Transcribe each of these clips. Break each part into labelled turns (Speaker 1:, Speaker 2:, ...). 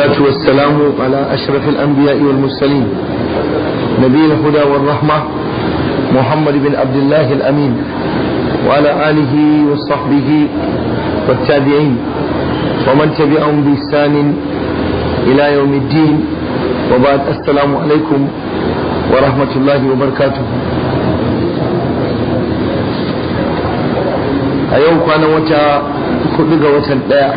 Speaker 1: والصلاة والسلام على أشرف الأنبياء والمرسلين نبي الهدى والرحمة محمد بن عبد الله الأمين وعلى آله وصحبه والتابعين ومن تبعهم بإحسان إلى يوم الدين وبعد السلام عليكم ورحمة الله وبركاته a yau kwanan wata hudu ga watan daya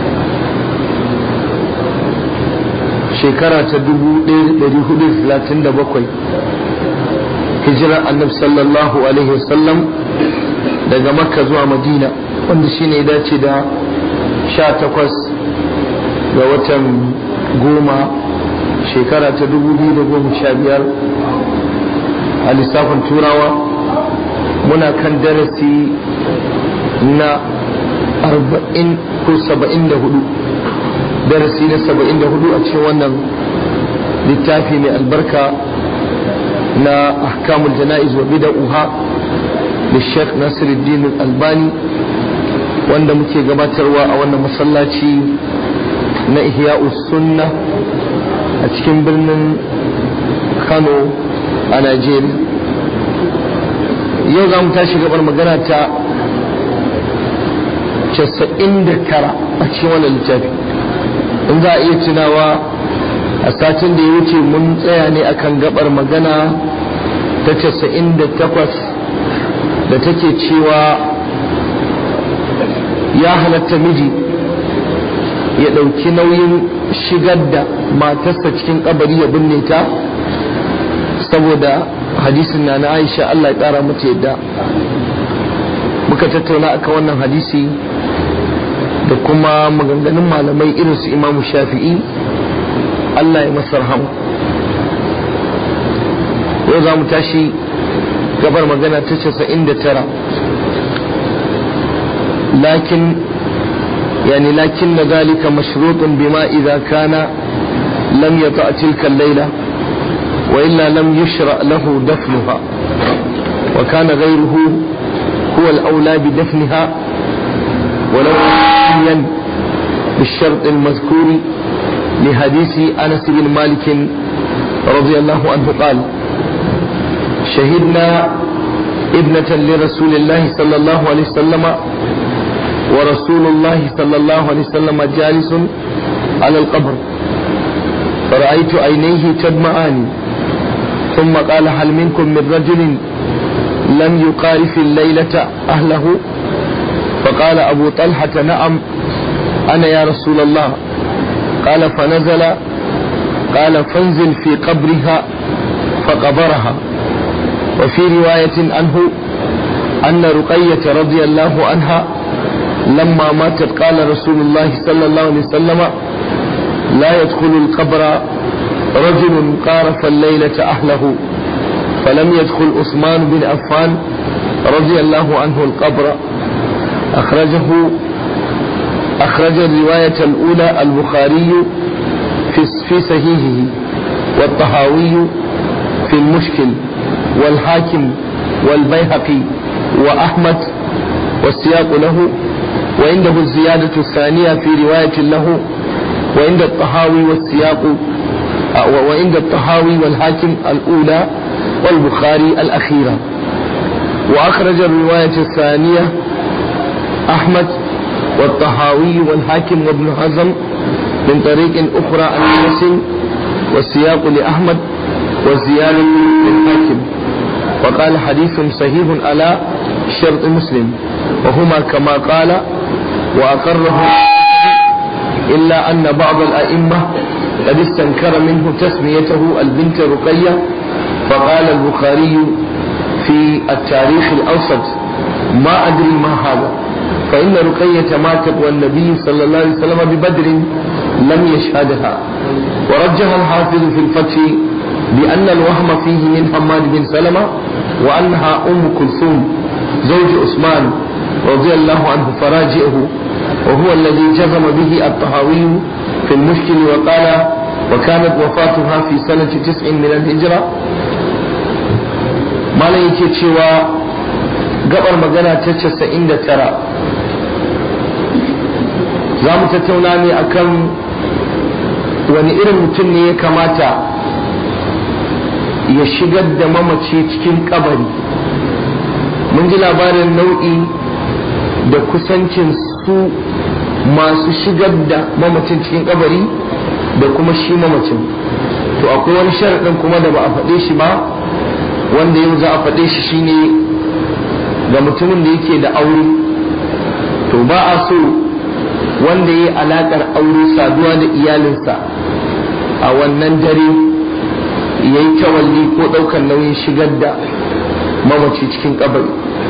Speaker 1: shekara ta 1437 hijirar annab sallallahu alaihi wasallam daga makka zuwa madina wanda shine ya dace da 18 ga watan goma shekara ta 2015 a lissafin turawa muna kan darasi na arba'in ko saba'in da hudu darasi na saba'in da hudu a cikin wannan littafi mai albarka na ahkamul jana'iz wa bida'uha da sheikh nasiruddin albani wanda muke gabatarwa a wannan masallaci na ihya'us sunna a cikin birnin kano a najeriya yau za mu tashi gabar magana ta casa'in da tara a cikin wannan littafi in za a iya tunawa a satin da ya wuce mun tsaya ne akan gabar magana ta casa'in da takwas da take cewa ya halatta miji ya ɗauki nauyin shigar da matarsa cikin kabari ya binne ta saboda hadisin na na aisha Allah ya ƙara mata yadda muka tattauna akan wannan hadisi da kuma maganganun malamai irin su imamu shafi'i Allah ya masa rahama yau za mu tashi gabar magana ta casa'in da tara lakin يعني لكن ذلك مشروط بما إذا كان لم يطأ تلك الليلة وإلا لم يشرع له دفنها وكان غيره هو الأولى بدفنها ولو مستثنيا بالشرط المذكور لحديث أنس بن مالك رضي الله عنه قال شهدنا ابنة لرسول الله صلى الله عليه وسلم ورسول الله صلى الله عليه وسلم جالس على القبر فرأيت عينيه تدمعان ثم قال هل منكم من رجل لم يقارف الليلة أهله فقال أبو طلحة نعم أنا يا رسول الله قال فنزل قال فانزل في قبرها فقبرها وفي رواية عنه أن رقية رضي الله عنها لما ماتت قال رسول الله صلى الله عليه وسلم لا يدخل القبر رجل قارف الليلة أهله فلم يدخل عثمان بن عفان رضي الله عنه القبر أخرجه أخرج الرواية الأولى البخاري في في صحيحه والطهاوي في المشكل والحاكم والبيهقي وأحمد والسياق له وعنده الزيادة الثانية في رواية له وعند الطهاوي والسياق وعند الطهاوي والحاكم الأولى والبخاري الأخيرة وأخرج الرواية الثانية أحمد والطهاوي والحاكم وابن حزم من طريق أخرى عن أنس والسياق لأحمد والزيادة للحاكم وقال حديث صحيح على شرط مسلم وهما كما قال وأقره إلا أن بعض الأئمة قد استنكر منه تسميته البنت رقية فقال البخاري في التاريخ الأوسط ما أدري ما هذا فإن رقية ماتت والنبي صلى الله عليه وسلم ببدر لم يشهدها ورجح الحافظ في الفتح بأن الوهم فيه من حماد بن سلمة وأنها أم كلثوم زوج عثمان رضي الله عنه فراجئه وهو الذي جزم به الطهاوي في المشكل وقال وكانت وفاتها في سنة تسع من الهجرة ما لا يكي gabar magana ta casa'in da tara za mu tattauna ne akan wani irin mutum ne ya kamata ya shigar da mamaci cikin kabari mun ji labarin nau'i da kusancin su masu shigar da mamacin cikin kabari da kuma shi mamacin to akwai wani sharaɗin kuma da ba a faɗe shi ba wanda yau za a faɗe shi shine ga mutumin da yake da aure to ba a so wanda ya yi alaƙar aure saduwa da iyalinsa a wannan dare ya yi tawalli ko ɗaukar nauyin shigar da mamaci cikin kabari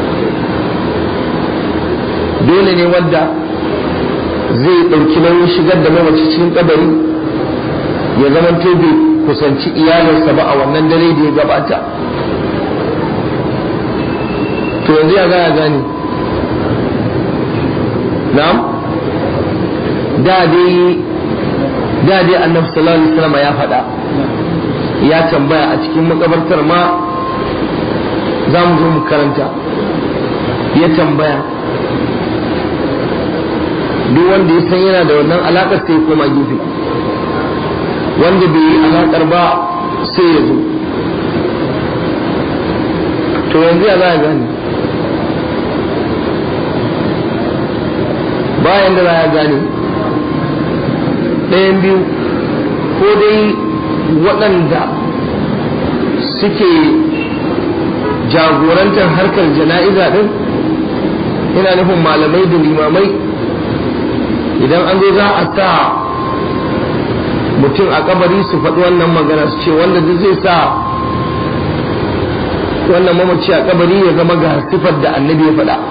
Speaker 1: dole ne wanda zai ɗauki nauyin shigar da mamaci cikin kabari ya zama bai kusanci iyalinsa ba a wannan dare da ya gabata to yanzu ya gaya gani na'am da dai da dai annabi sallallahu alaihi wasallam ya faɗa ya tambaya a cikin makabartar ma za mu zo mu karanta ya tambaya duk wanda ya san yana da wannan alaƙar sai koma gefe wanda bai yi alaƙar ba sai ya zo to yanzu ya za a gane bayan da za a gane ɗayan biyu ko dai waɗanda suke jagorantar harkar jana'iza ɗin ina nufin malamai da limamai idan an zo za a sa mutum a kabari su faɗi wannan magana su ce wanda duk zai sa wannan mamaci a kabari ya zama ga sifar da annabi ya faɗa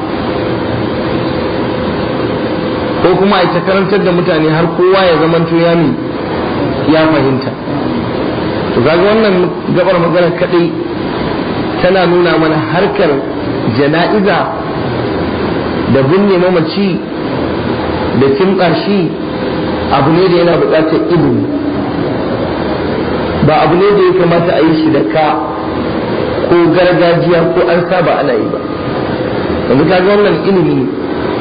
Speaker 1: ko kuma a karantar da mutane har kowa ya zama ya mi ya fahimta to kaga wannan gabar magana kadai tana nuna mana harkar jana'iza da binne mamaci da kimtsa shi abu ne da yana buƙatar ilimi ba abu ne da ya kamata a yi shi da ka ko gargajiya ko an saba ana yi ba yanzu kaga wannan ilimi ne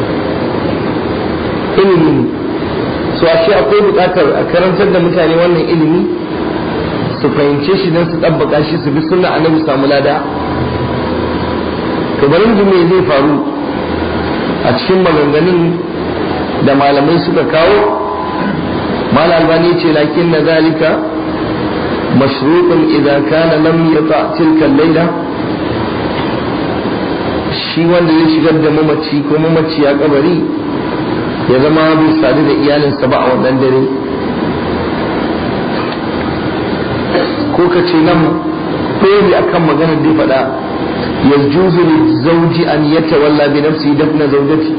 Speaker 1: ilimi ne so ashe akwai buƙatar a karantar da mutane wannan ilimi su fahimce shi don su ɗabbaka shi su bi sunna annabi samu lada to bari mu me zai faru a cikin maganganun da malamai suka kawo mal albani ce lakin na zalika mashrutun idan kana lam yata tilka laila shi wanda ya shigar da mamaci ko mamaci ya kabari ya zama bai sadu da iyalinsa ba a wannan dare ko ka ce nan ɗori a kan maganar da ya faɗa ya juzu zauji an yata walla bi nafsi dafna zaujati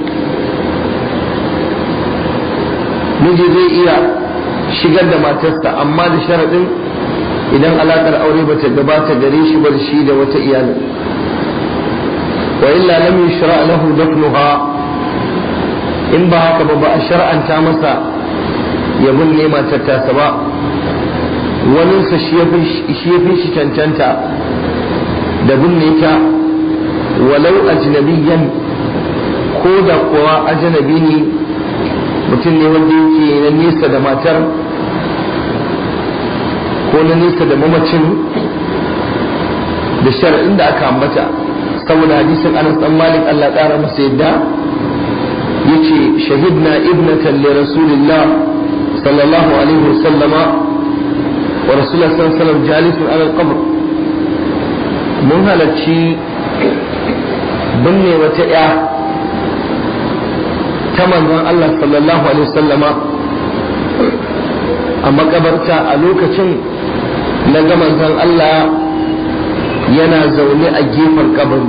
Speaker 1: miji zai iya shigar da matarsa amma da sharaɗin idan alaƙar aure bata gabata gare shi ba da shi da wata iyalin wa illa lam yushra lahu dafnuha in ba haka ba ba a shar'anta masa ya binne matar tasa ba waninsa shi ya fi shi cancanta da binne ta walau ajnabiyan ko da kuwa ajnabi ne mutum ne wanda yake na nesa da matar ko na nesa da mamacin da shar'in da aka ambata saboda hadisin anas dan malik Allah ƙara masa yadda yace shahidna ibnatan li rasulillah sallallahu alaihi wasallama wa rasulullah sallallahu alaihi wasallam jalisun ala al-qabr mun halarci binne wata ya ta manzon Allah sallallahu alaihi wasallama a makabarta a lokacin na ga manzon Allah yana zaune a gefen kabari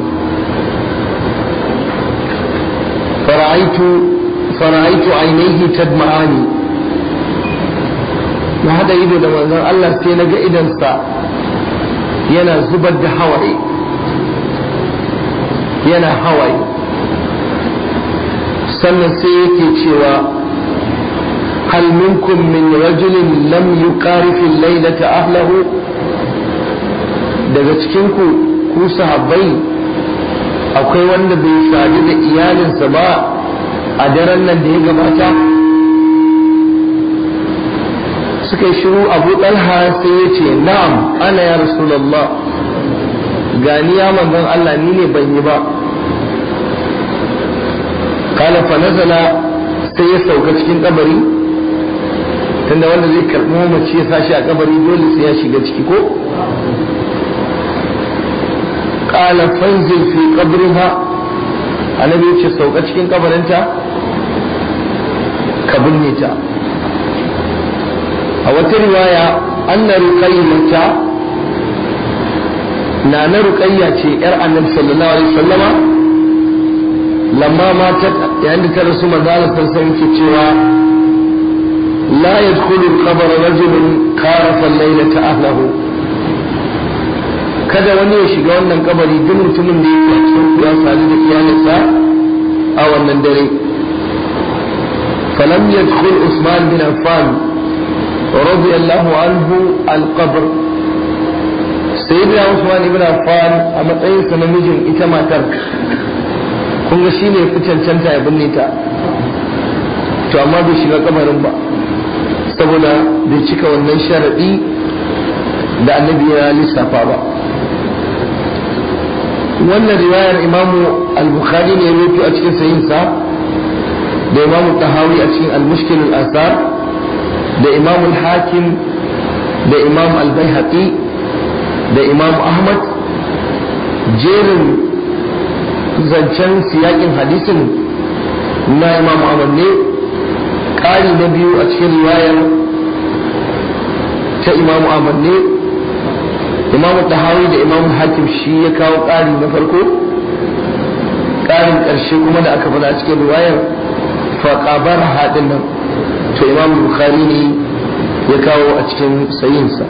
Speaker 1: فرأيت فرأيت عينيه تدمعان na hada ido da manzon Allah sai na ga idansa yana zubar da hawaye yana hawaye sannan sai yake cewa hal minkum min rajulin lam yuqarifi laylata ahlahu daga cikin ku ku sahabbai akwai wanda bai sadu da iyalinsa ba a daren nan da ya gabata suka yi shiru abu ɗalha sai ya ce na'am ana ya rasulallah gani ya manzon Allah ni ne ban yi ba kala fa nazala sai ya sauka cikin kabari tunda wanda zai karɓi mamaci ya sashi a kabari dole sai ya shiga ciki ko kala fanzil fi qabriha annabi ya ce sauka cikin kabarinta ka binne ta a wata riwaya anna ruqayyata na na ruqayya ce yar annabi sallallahu alaihi wasallama lamma matat yayin da ta rasu manzo Allah sallallahu alaihi cewa la yadkhulu al-qabr rajulun qarafa al-laylata ahlihi kada wani ya shiga wannan kabari duk mutumin da yake cikin ya sadu da iyalinsa a wannan dare فلم يدخل عثمان بن عفان رضي الله عنه القبر سيدنا عثمان بن عفان a matsayinsa namijin ita matar kun ga shine fi cancanta ya binne ta to amma bai shiga kabarin ba saboda bai cika wannan sharadi da annabi ya lissafa ba wannan riwayar imamu al-bukhari ne ya rubuta a cikin sayinsa da imamu tahawi a cikin al-mushkil al-asar da imamu al-hakim da imamu al-baihaqi da imamu ahmad jerin zancen siyakin hadisin na imamu ahmad ne ƙari na biyu a cikin riwayar ta imamu ahmad ne imamu tahawi da imamu hakim shi ya kawo ƙari na farko ƙarin ƙarshe kuma da aka faɗa a cikin riwayar faƙabar haɗin nan to imam bukhari ne ya kawo a cikin sayinsa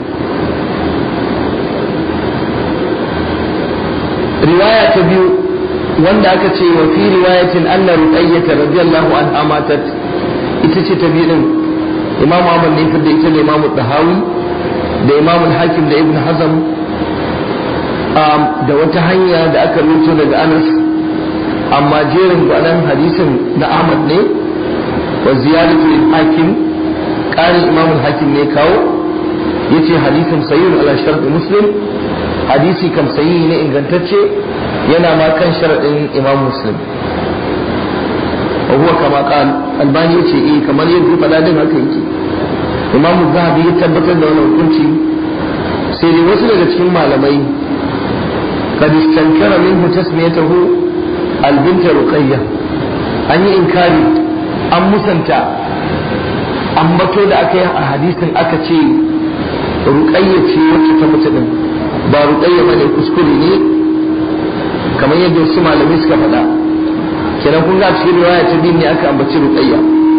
Speaker 1: riwaya ta biyu wanda aka ce wa fi riwayatin anna ruqayyata radiyallahu anha matat ita ce ta biyu din imam Ahmad ne fidda ita ne imam Tahawi da imam Hakim da Ibn Hazm da wata hanya da aka rubuto daga Anas amma jerin gwanan hadisin na Ahmad ne wa ziyaratu hakim ƙarin imam hakim ne kawo yace hadisin sahih ala shart muslim hadisi kam sahihi ne ingantacce yana ma kan sharadin imam muslim wa huwa kama qal albani yace eh kamar yadda faɗa din haka yake imam zahabi ya tabbatar da wannan hukunci sai dai wasu daga cikin malamai قد استنكر منه تسميته البنت رقية an yi inkari an musanta ambato da aka yi a hadisin aka ce ruƙayya ce wacce ta mutu din ba ruƙayya ba ne kuskure ne kamar yadda wasu malamai suka faɗa kenan kun ga cikin riwaya ta biyu ne aka ambaci ruƙayya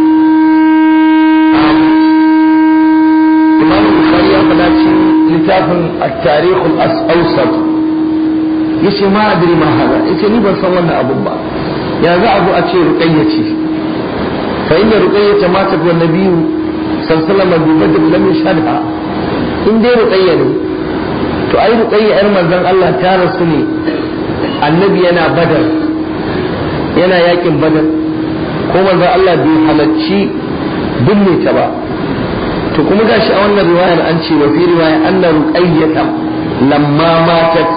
Speaker 1: imam bukhari ya faɗa cikin littafin at-tarikh al-awsat yace ma adri ma hada yace ni ban san wannan abun ba ya za a zo a ce ruqayya ce fa inda ruqayya ta mata wa nabiyyu sallallahu alaihi wasallam bi badr lam yashhadha in dai ruqayya ne to ai ruqayya yar manzon Allah ta rasu ne annabi yana badar yana yakin badar ko manzon Allah bai halacci binne ta ba to kuma gashi a wannan riwayar an ce wa fi riwaya anna ruqayyata lamma matat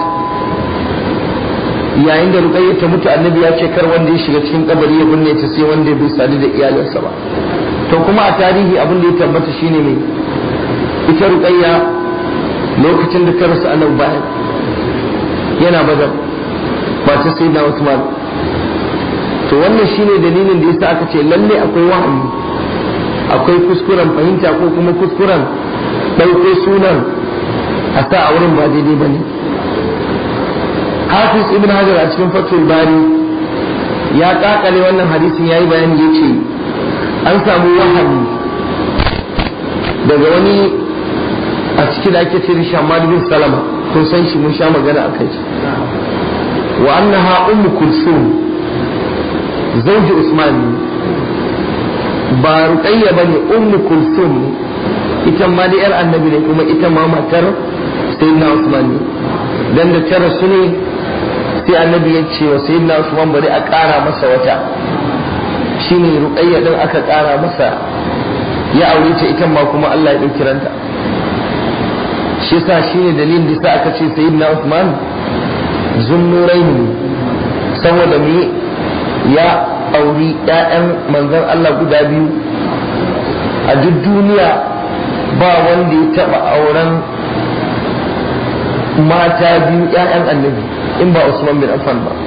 Speaker 1: yayin da ruqayya ta mutu annabi ya ce kar wanda ya shiga cikin kabari ya binne ta sai wanda bai sadu da iyalinsa ba to kuma a tarihi abin da ya tabbata shine mai ita ruqayya lokacin da ta rasu annabi bayan yana badar ba ta sai da Uthman to wannan shine dalilin da yasa aka ce lalle akwai wahayi akwai kuskuren fahimta ko kuma kuskuren ɗauko sunan a sa a wurin ba daidai ba ne hafiz ibn hajar a cikin fatul bari ya kakale wannan hadisin ya yi bayani ya ce an samu wahayi daga wani a ciki da ake ce da shamad bin salama kun san shi mun sha magana a kai wa annaha ummu kulsum zauji usman ba ruqayya bane ummu kulsum ita ma da yar annabi ne kuma ita ma matar sayyidina usman ne dan da tara su ne sai annabi ya ce wa sayyidina usman bari a ƙara masa wata shine ruqayya din aka ƙara masa ya aure ta ita ma kuma Allah ya ɗauki ranta shi yasa shine dalilin da sa aka ce sayyidina Uthman zunnuraini saboda me ya auri ƴaƴan manzon Allah guda biyu a duk duniya ba wanda ya taɓa auren mata biyu ƴaƴan annabi in ba Usman bin Affan ba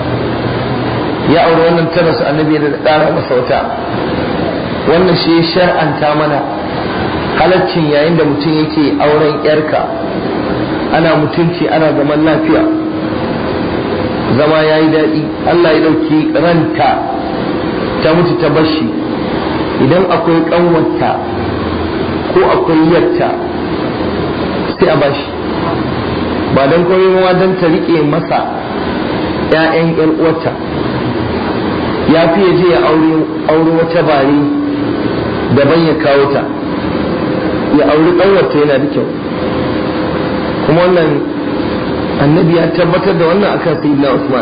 Speaker 1: ya auri wannan tana su annabi da ƙara masa wata wannan shi ya shar'anta mana halaccin yayin da mutum yake auren yarka ana mutunci ana zaman lafiya zama ya yi daɗi Allah ya ɗauki ranta ta mutu ta bashi idan akwai ƙanwarta ko akwai yatta sai a bashi ba don komai ma don ta riƙe masa 'ya'yan 'yan uwarta ya fi ya je ya aure wata bare daban ya kawo ta ya auri ƙanwarta yana da kyau kuma wannan annabi ya tabbatar da wannan akan sayyidina Usman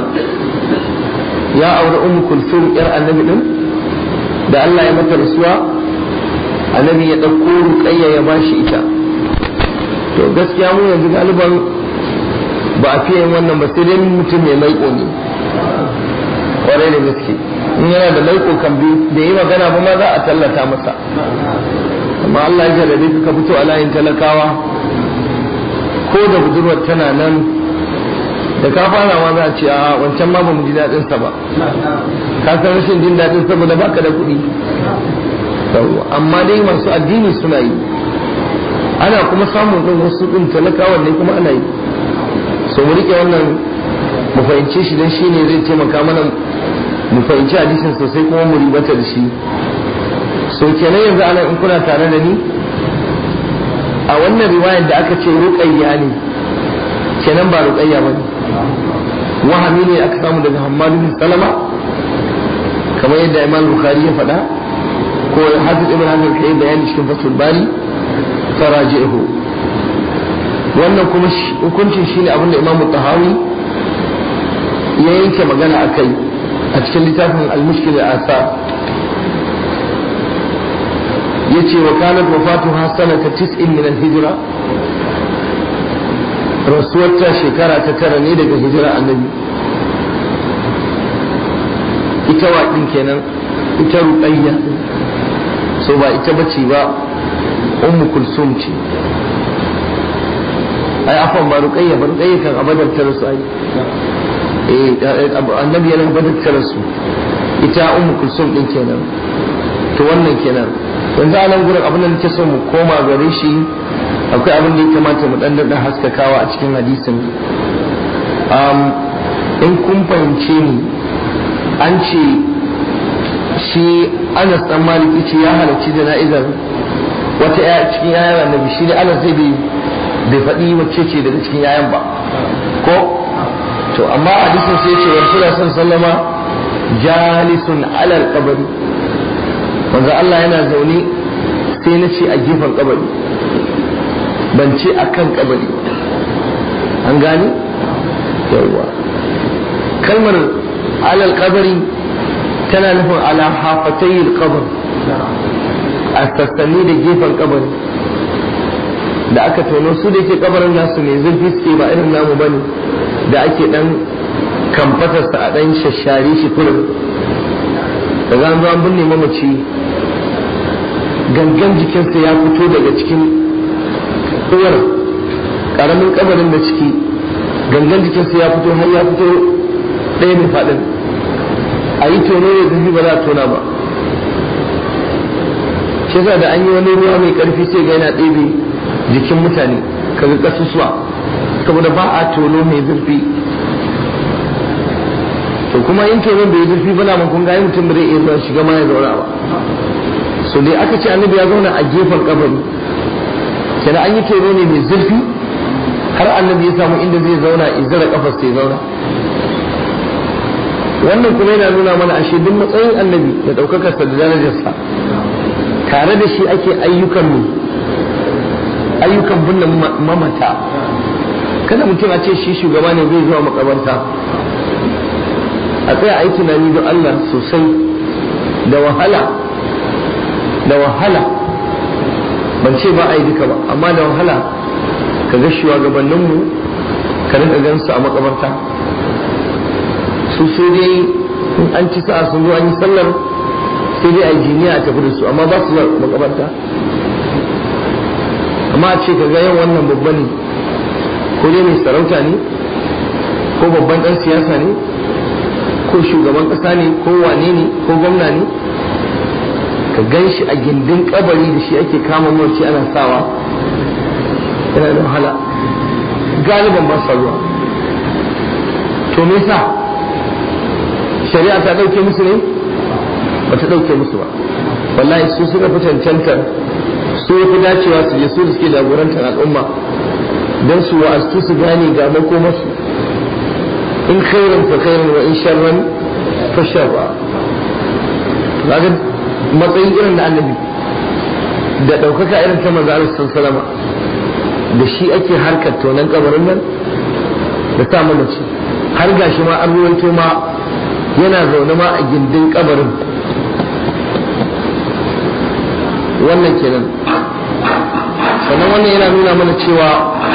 Speaker 1: ya auri ummu kulsum yar annabi din da Allah ya mata rasuwa annabi ya ɗauko ruqayya ya bashi ita to gaskiya mu yanzu galiban ba a fiye wannan ba sai dai mutum mai maiƙo ne kwarai da gaske in yana da maiƙo kan da yi magana ba ma za a tallata masa amma Allah ya jarrabe ka fito a layin talakawa ko da budurwar tana nan da ka fara ma za a ce a wancan ma ba mu ji daɗin sa ba ka san rashin jin daɗin saboda baka da kuɗi amma dai masu addini suna yi ana kuma samun ɗin wasu ɗin talakawan ne kuma ana yi so mu riƙe wannan mu fahimce shi don shine zai taimaka mana mu fahimci hadisin sosai kuma mu ribata da shi so kenan yanzu ana in kuna tare da ni a wannan riwayar da aka ce ruqayya ne kenan ba ruqayya bane wahami ne aka samu daga Hammad bin Salama kamar yadda Imam Bukhari ya faɗa ko Hafiz Ibn Hajar kai bayani cikin Fathul Bari faraji'uhu wannan kuma hukuncin shine abin da Imam Tahawi ya yanke magana akai a cikin littafin Al-Mushkil al-Asar yace wa kanat wafatuha sanata 90 min al-hijra rasuwarta shekara ta tara ne daga hijira annabi ita wa din kenan ita ruqayya so ba ita bace ba ummu kulsum ce ai afan ba ruqayya ba ruqayya kan abadar ta rasu ai eh annabi yana abadar ta rasu ita ummu kulsum din kenan to wannan kenan yanzu a nan gurin abin da nake so mu koma gare shi akwai abin da ya kamata mu dan da haskakawa a cikin hadisin in kun fahimce ni an ce shi Anas dan Maliki ce ya halarci jana'izar wata ya cikin yayan annabi shi ne Anas zai bai bai faɗi wacce ce daga cikin yayan ba ko to amma hadisin sai ya ce Rasulullah sallallahu alaihi wasallama jalisun alal qabri manzo Allah yana zaune sai na ce a gefen kabari ban ce a kan kabari an gane yawwa kalmar alal kabari tana nufin ala hafatayil kabar a sassani da gefen kabari da aka tono su da ke kabarin nasu mai zurfi suke ba irin namu bane da ake dan kamfatarsa a dan shashare shi kurin da za an binne mamaci gangan jikinsa ya fito daga cikin uwar karamin kabarin da ciki gangan jikinsa ya fito har ya fito ɗaya mai faɗin a yi tono da zafi ba za a tona ba shi da an yi wani ruwa mai ƙarfi sai ga yana ɗebe jikin mutane kaga ƙasusuwa saboda ba a tono mai zurfi to kuma in tonon bai zurfi ba na kun ga mutum bai iya zuwa shiga ma ya zauna ba so dai aka ce annabi ya zauna a gefen kabari kenan an yi tono ne mai zurfi har annabi ya samu inda zai zauna izara kafar sai zauna wannan kuma yana nuna mana ashe duk matsayin annabi da daukakar sa da darajarsa tare da shi ake ayyukan mu ayyukan binne mamata kada mutum a ce shi shugaba ne zai zuwa makabarta a tsaya a yi tunani don Allah sosai da wahala da wahala ban ce ba a yi duka ba amma da wahala ka ga shugabanninmu ka rinka gan su a makabarta su sai dai in an ci sa'a sun zo an yi sallar sai dai a yi jiniya a tafi da su amma ba su zuwa makabarta amma a ce ka ga yau wannan babba ne ko dai mai sarauta ne ko babban ɗan siyasa ne ko shugaban ƙasa ne ko wane ne ko gwamna ne ka gan shi a gindin kabari da shi ake kama mawarci ana sawa yana da wahala galiban ba sa zuwa to me yasa shari'a ta ɗauke musu ne ba ta ɗauke musu ba wallahi su suka fi cancantar su ya fi dacewa su je su da suke jagorantar al'umma don su wa'astu su gane ga makomarsu in khairan fa khairan wa in sharran fa sharra kaga matsayin irin da annabi da ɗaukaka irin ta manzo Allah sallama da shi ake harkar tonan kabarin nan da sa mamaci har gashi ma an ruwaito ma yana zaune ma a gindin kabarin wannan kenan sannan wannan yana nuna mana cewa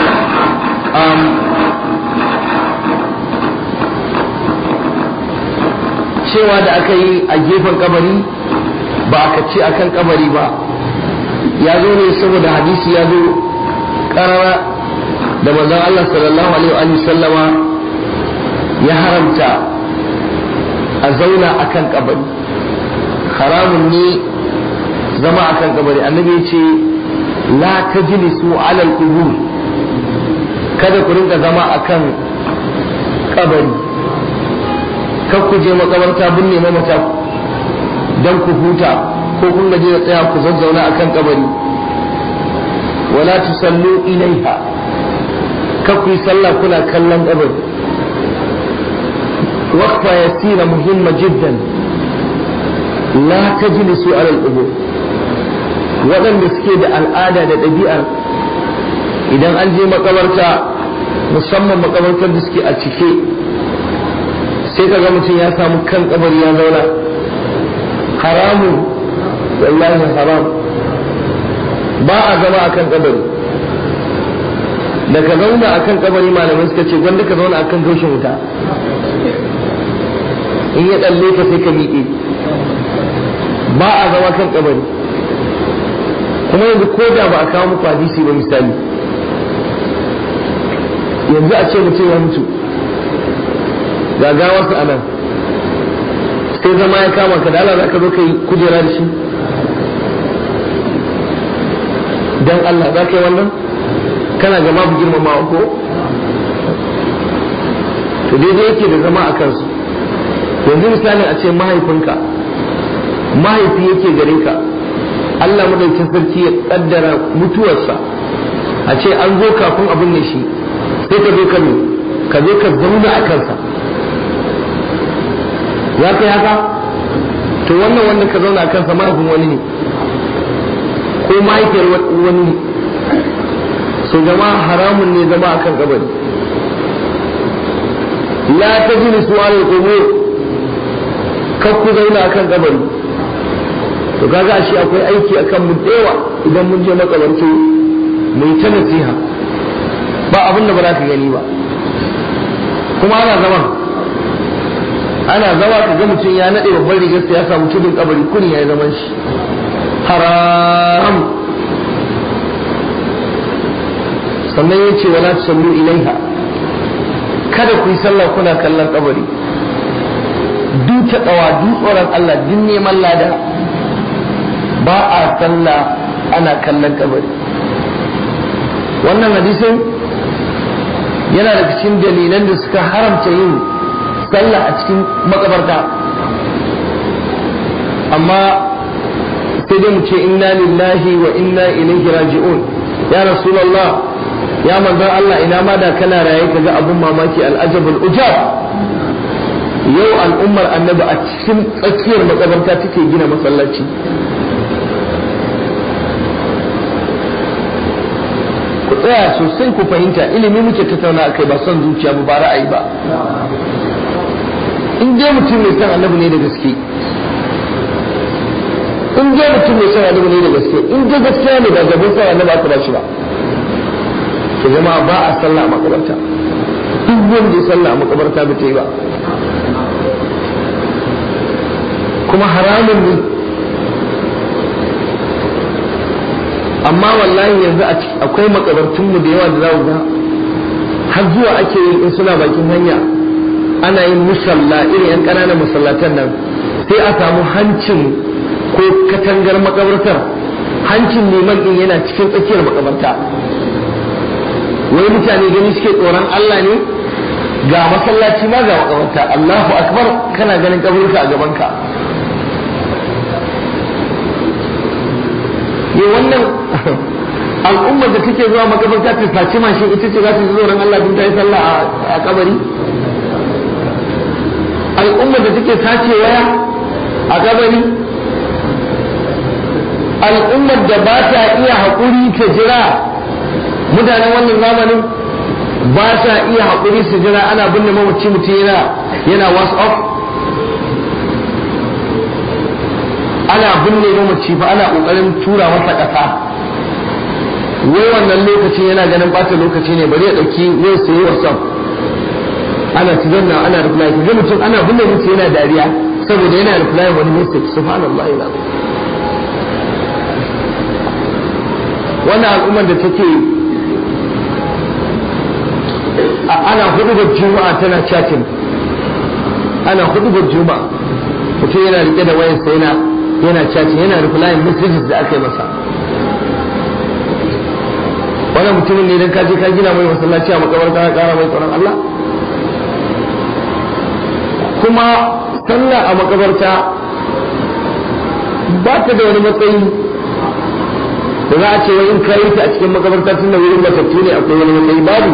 Speaker 1: cewa da aka yi a gefen kabari ba aka ce akan kabari ba ya zo ne saboda hadisi ya zo karara da manzon Allah sallallahu alaihi wa sallama ya haramta a zauna akan kabari haramun ne zama akan kabari annabi ya ce la tajlisu ala al-qubur kada ku rinka zama akan kabari kar ku je makabarta binne mamata dan ku huta ko kun gaje da tsaya ku zazzauna akan kabari wala tusallu ilaiha kar ku yi sallah kuna kallon kabari waqfa yasira muhimma jiddan la tajlisu ala al-qubur waɗanda suke da al'ada da ɗabi'ar idan an je makabarta musamman makabartar da suke a cike sai ka ga mutum ya samu kan kabari ya zauna haramun wallahi haram ba a zama a kan kabari da ka zauna a kan kabari malamai suka ce gwanda ka zauna a kan gaushin wuta in ya ɗalle ka sai ka miƙe ba a zama kan kabari kuma yanzu ko da ba a kawo muku hadisi ba misali yanzu a ce mutum ya mutu ga gawarsa a nan sai zama ya kama ka da Allah za ka zo ka yi kujera da shi dan Allah za ka yi wannan kana ga babu girmamawa ko to daidai yake da zama a kansu yanzu misalin a ce mahaifinka mahaifi yake gare ka Allah madaukin sarki ya kaddara mutuwarsa a ce an zo kafin abin ne shi sai ka zo ka ka zo ka zauna a kansa ya kai haka to wannan wannan ka zauna a kansa mahaifin wani ne ko mahaifiyar wani ne so zama haramun ne zama a kan kabari la ta jini su ala qubur kar ku zauna a kan kabari to kaga ashe akwai aiki akan mu dewa idan mun je makabarci mu yi ta nasiha ba abin da ba za ka gani ba kuma ana zama ana zama ka ga mutum ya nade babban rigar ya samu tudun kabari kuni ya yi zaman shi haram sannan ya ce wala tusallu ilaiha kada ku yi sallah kuna kallon kabari duk ta tsawa duk tsoron Allah duk neman lada ba a sallah ana kallon kabari wannan hadisin yana da cikin dalilan da suka haramta yin sallah a cikin makabarta amma sai dai mu ce inna lillahi wa inna ilaihi raji'un ya rasulullah ya manzon Allah ina ma da kana raye ka ga abun mamaki al'ajabul ujab yau al'ummar annabi a cikin tsakiyar makabarta take gina masallaci ku tsaya sosai ku fahimta ilimi muke tattauna akai ba son zuciya ba ba ra'ayi ba in dai mutum mai san annabi ne da gaske in dai mutum mai son annabi ne da gaske in dai gaskiya ne ba gaban sa annabi aka ba shi ba to jama'a ba a sallah a makabarta duk wanda ya sallah a makabarta ba ta yi ba kuma haramun ne amma wallahi yanzu akwai makabartunmu da yawa da za ga har zuwa ake yin in suna bakin hanya ana yin musalla irin yan ƙananan masallatan nan sai a samu hancin ko katangar makabartar hancin liman din yana cikin tsakiyar makabarta wai mutane gani suke tsoron Allah ne ga masallaci ma ga makabarta Allahu akbar kana ganin kaburka a gabanka ne wannan al'ummar da take zuwa makabarta ta saci mashin ita ce za ta ji tsoron Allah din ta yi sallah a kabari al'ummar da take sace waya a kabari al'ummar da ba ta iya haƙuri ta jira mutanen wannan zamanin ba ta iya haƙuri su jira ana binne mamaci mutum yana yana whatsapp ana binne mamaci fa ana ƙoƙarin tura masa ƙasa wai wannan lokacin yana ganin ɓata lokaci ne bari ya ɗauki wai su yi whatsapp ana ci zanna ana reply ga mutum ana binne mutum yana dariya saboda yana reply wani message subhanallah ila wannan al'ummar da take ana hudubar juma'a tana chatting ana hudubar juma'a mutum yana rike da wayarsa yana yana chatting yana reply messages da aka yi masa wannan mutumin ne idan ka je ka gina mai masallaci a makabarta ka kara mai tsoron Allah kuma sallah a makabarta ba ta da wani matsayi da za a ce wai in ka yi ta a cikin makabarta tun da wurin matattu ne akwai wani matsayi babu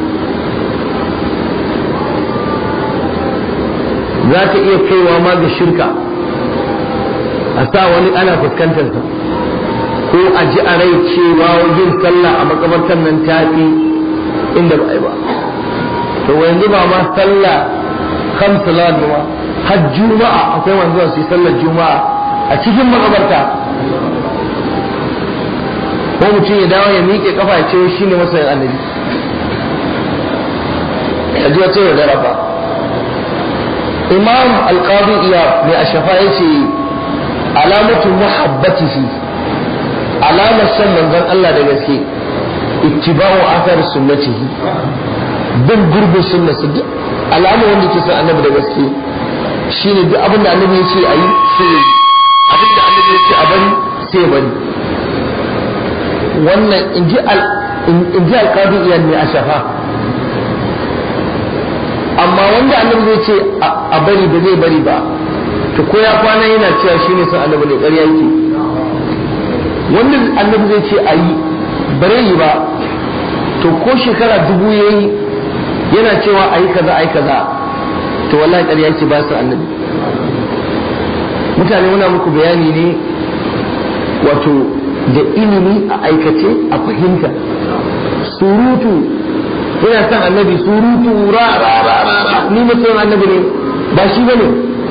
Speaker 1: za ta iya kaiwa ma ga shirka a sa wani ana fuskantar sa ko a ji a rai cewa yin sallah a makabartar nan ta fi inda ba a yi ba to yanzu ba ma sallah kan salat ba har juma'a akwai wanzuwa su yi sallar juma'a a cikin makabarta ko mutum ya dawo ya miƙe kafa ya ce shi ne masoyin annabi a ji wata yaudara ba imam alƙadi iya mai ashafa ya ce alamatu muhabbatihi alamar son manzon Allah da gaske ittiba'u athar sunnatihi bin gurbin sunnarsa duk alama wanda ke son annabi da gaske shine duk abin da annabi ya ce a yi sai ya yi abin da annabi ya ce a bari sai ya bari wannan in ji alƙadi iya ne a shafa amma wanda annabi zai ce a bari ba zai bari ba to ko ya kwana yana cewa shi ne son annabi ne ƙarya yake wanda annabi zai ce a yi bare yi ba to ko shekara dubu ya yi yana cewa a yi kaza a yi kaza to wallahi ƙarya yake ba su annabi mutane muna muku bayani ne wato da ilimi a aikace a fahimta surutu ina son annabi surutu ra ra ra ra ra ni mutum annabi ne ba shi bane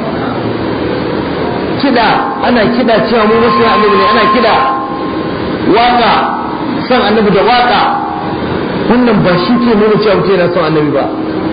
Speaker 1: kida ana kida cewa mu mutum annabi ne ana kida waka son annabi da waka wannan ba shi ke nuna cewa mutum yana son annabi ba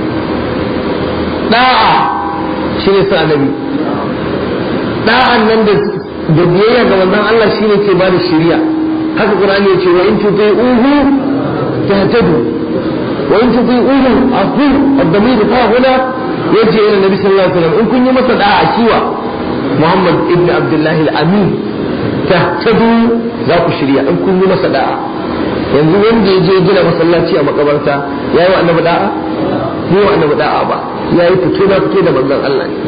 Speaker 1: da'a shi ne son annabi da'an nan da da biyayya ga manzon Allah shine ke bada shari'a haka Qur'ani ya ce wa in tuti'uhu tahtadu wa in tuti'uhu afu ad-damir fa huna yaji ila nabi sallallahu alaihi wasallam in kun yi masa da'a kiwa Muhammad ibn Abdullah al-Amin tahtadu za ku shirya in kun yi masa da'a yanzu wanda ya je gina masallaci a makabarta yayi wa annabi da'a yi wa annabi da'a ba yayi fito da fito da manzon Allah ne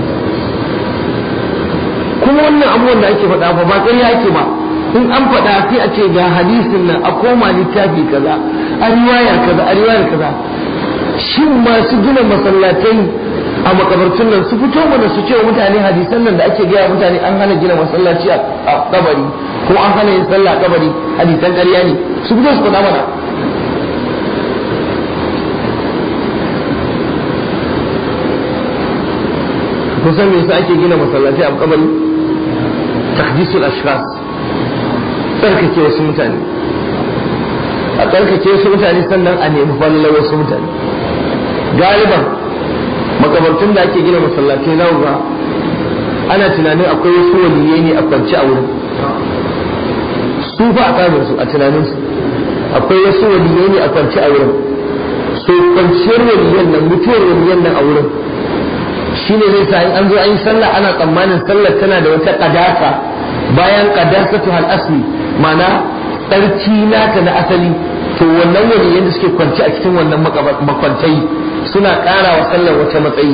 Speaker 1: kuma wannan abubuwan da ake faɗa ba ba ƙarya ake ba in an faɗa sai a ce ga hadisin nan a koma littafi kaza a riwaya kaza a riwaya kaza shin masu gina masallatai a makabartun nan su fito mana su ce wa mutane hadisan nan da ake gaya mutane an hana gina masallaci a kabari ko an hana yin sallah a kabari hadisan ƙarya ne su fito su faɗa mana kusan me yasa ake gina masallatai a kabari takdisul ashkhas tsarkake wasu mutane a tsarkake wasu mutane sannan a nemi fallar wasu mutane galiban makabartun da ake gina masallatai na ga ana tunanin akwai wasu waliyai ne a kwance a wurin su fa a tsarin su a tunanin su akwai wasu waliyai ne a kwance a wurin so kwanciyar waliyan nan mutuwar waliyan nan a wurin shine zai sa in an zo an yi sallah ana tsammanin sallar tana da wata kadasa bayan kadasatu hal asli ma'ana tsarki nata na asali to wannan waliyan da suke kwance a cikin wannan makwantai suna ƙara wa sallar wata matsayi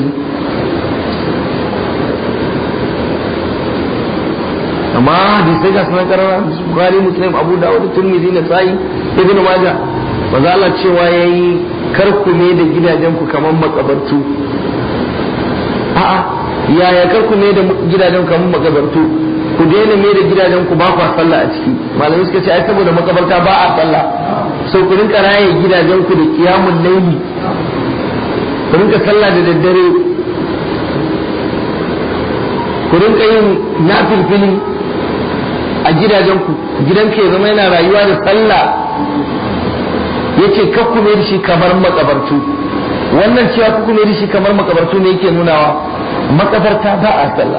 Speaker 1: amma hadisai ga sunan karara bukhari muslim abu dawud turmizi na sa'i ibnu majah maza Allah cewa yayi karku ne da gidajen ku kamar makabartu a'a yaya karku ne da gidajen ku kamar makabartu ku daina me da gidajen ku ba kwa sallah a ciki malamai suka ce ai saboda makabarta ba a sallah sau ku rinka raye gidajen ku da kiyamun laili ku rinka sallah da daddare ku rinka yin nafilfili a gidajenku gidanka ya zama yana rayuwa da sallah yake kakkume da shi kamar makabartu wannan cewa kakkume da shi kamar makabartu ne yake nunawa makabarta ba a sallah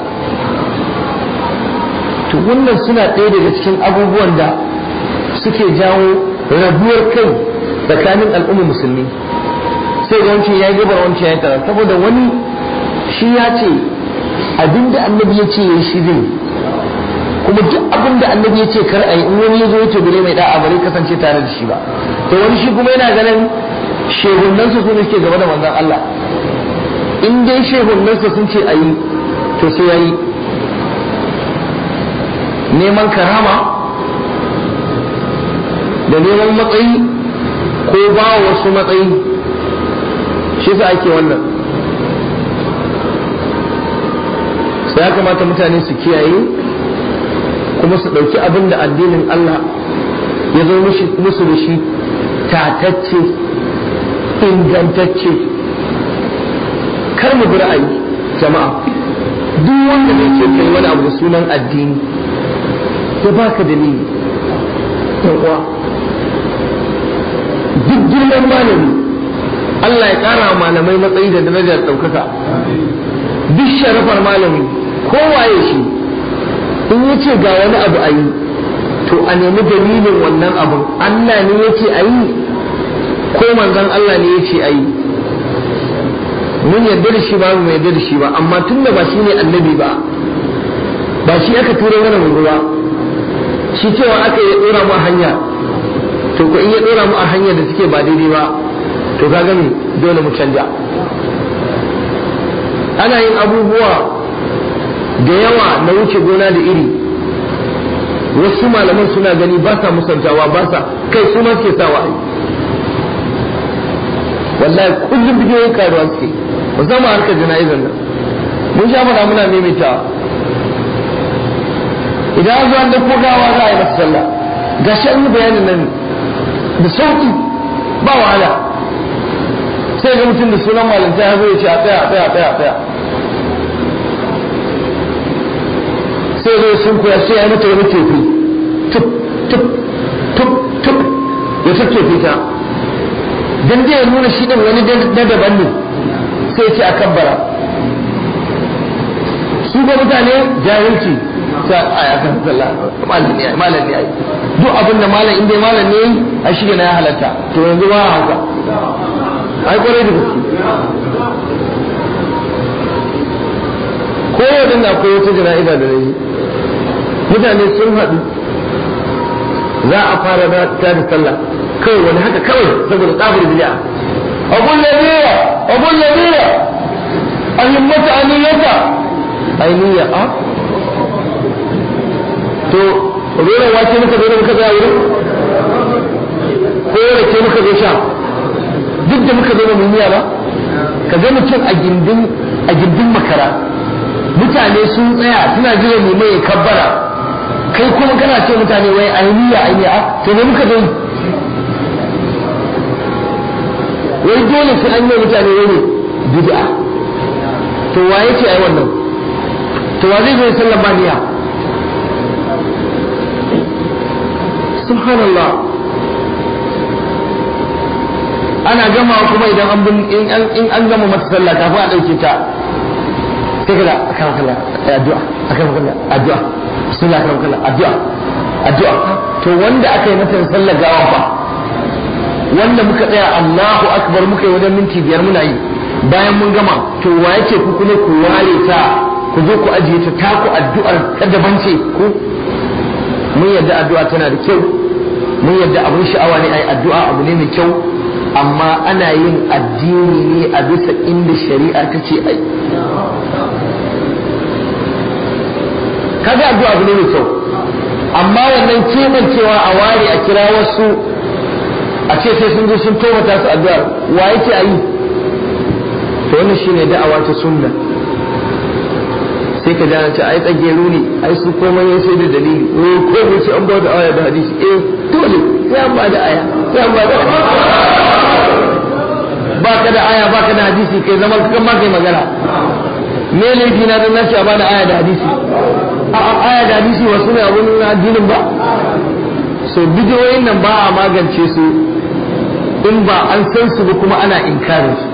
Speaker 1: to wannan suna ɗaya daga cikin abubuwan da suke jawo rabuwar kai tsakanin al'umma musulmi sai da wancan ya yi gabar wancan ya yi tara saboda wani shi ya ce abinda annabi ya ce ya shi zai kuma duk abin da annabi ya ce kar a yi in wani ya zo ya ce bare mai da'a bare kasance tare da shi ba to wani shi kuma yana ganin shehunan su ne suke gaba da manzon Allah in dai shehunan su sun ce a yi to sai yayi neman karama da neman matsayi ko ba wasu matsayi shi sa ake wannan sai ya kamata mutane su kiyaye kuma su ɗauki abin da addinin Allah ya zo musu da shi tatacce ingantacce kar mu bi ra'ayi jama'a duk wanda zai ce kai wani abu da sunan addini ya baka dalili uwa duk girman malami Allah ya ƙara malamai matsayi da darajar ɗaukaka duk sharafar malami kowaye shi in ya ce ga wani abu a yi to a nemi dalilin wannan abun Allah ne ya ce a yi ko manzon Allah ne ya ce a yi mun yarda da shi ba mu yarda da shi ba amma tun da ba shi ne annabi ba ba shi aka tura mana mu ba shi cewa aka yi dora mu a hanya to ko in ya dora mu a hanya da suke ba daidai ba to ka gani dole mu canja ana yin abubuwa da yawa na wuce gona da iri wasu malaman suna gani ba sa musantawa ba sa kai su ma ke sawa ai wallahi kullum bidiyoyin karuwa suke musamman harkar jana'izar nan mun sha fara muna maimaitawa idan an zo an da gawa za a yi masa sallah ga shan bayanin nan da sauki ba wahala sai ga mutum da sunan malinta ya zo ya ce a tsaya a tsaya a tsaya a tsaya sai zai sun kuya sai ya yi mata wani tefi tup tup tup tup ya tattofe ta dan zai nuna shi din wani na daban ne sai ce a kabbara su ga mutane jahilci ta a ya kan sallah malam ne malam ne ai duk abin da malam inda malam ne a shi na ya halatta to yanzu ba haka ai kwarai da gaske ko yau na akwai wata jana'iza da nayi mutane sun haɗu za a fara ta da sallah kawai wani haka kawai saboda tsabar bid'a abun ladira abun ladira ahimmata aniyata ainiya a to rera wace muka zo da muka tsaya wurin ko rake muka zo sha duk da muka zo da muniya ba ka ga mutum a gindin a gindin makara mutane sun tsaya suna jira ne mai kabbara kai kuma kana ce mutane wai ainiya ainiya a to ne muka zo wai dole sai an yi mutane wani bid'a to wa yake ai wannan to wa zai zo sallan ba niyya subhanallah ana gama kuma idan an bin in an gama mata sallah kafin a dauke ta sai kada akan kalla addu'a akan kalla addu'a bismillah akan kalla addu'a addu'a to wanda aka yi mata sallar gawa fa wanda muka tsaya Allahu akbar muka yi wajen minti biyar muna yi bayan mun gama to wa yake ku kuma ku ware ta ku zo ku ajiye ta ta ku addu'ar ta daban ce ku mun yadda addu'a tana da kyau mun yadda abun sha'awa ne ai addu'a abu ne mai kyau amma ana yin addini ne a bisa inda shari'a ta ce ai kaga addu'a abu ne mai kyau amma wannan kebancewa a ware a kira wasu a ce sai sun zo sun tomata su addu'ar wa yake a yi to wannan shine da'awa ta sunna sai ka jana ce ai tsageru ne ai su komai ya sai da dalili eh ko mu ce an ba da aya da hadisi eh dole sai an ba da aya sai an ba da ba ka da aya ba ka da hadisi kai zama kan ma kai magana me laifi na dan nace a ba da aya da hadisi a aya da hadisi wasu ne abun addinin ba so bidiyoyin nan ba a magance su in ba an san su ba kuma ana inkarin su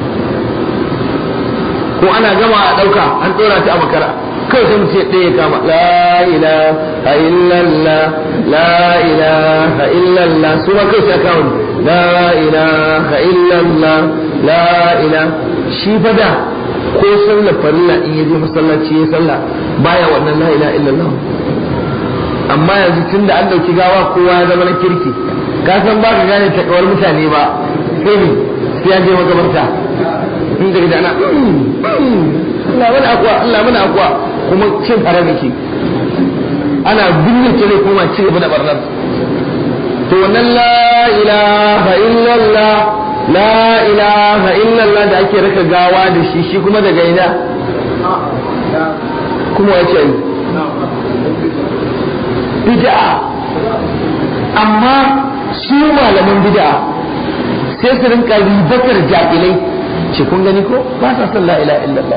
Speaker 1: ko ana gama a ɗauka an ɗora ta a makara kawai sai mutum ɗaya kama la ilaha illallah la ilaha illallah su ma kai sai kawo la ilaha illallah la ilaha shi fa da ko sallar farilla in yaje masallaci ya sallah baya wannan la ilaha illallah amma yanzu tun da an ɗauki gawa kowa ya zama na kirki ka san ba ka gane takawar mutane ba sai ne sai ya je makabarta in daga da ana Allah mana akwa Allah mana akwa kuma cin haram yake ana binne ce ne kuma ci gaba da barnar to wannan la ilaha illallah la ilaha illallah da ake raka gawa da shi shi kuma daga ina kuma wace yi bid'a amma su malaman bid'a sai su rinka ribatar jahilai ce kun gani ko ba sa son la ilaha illallah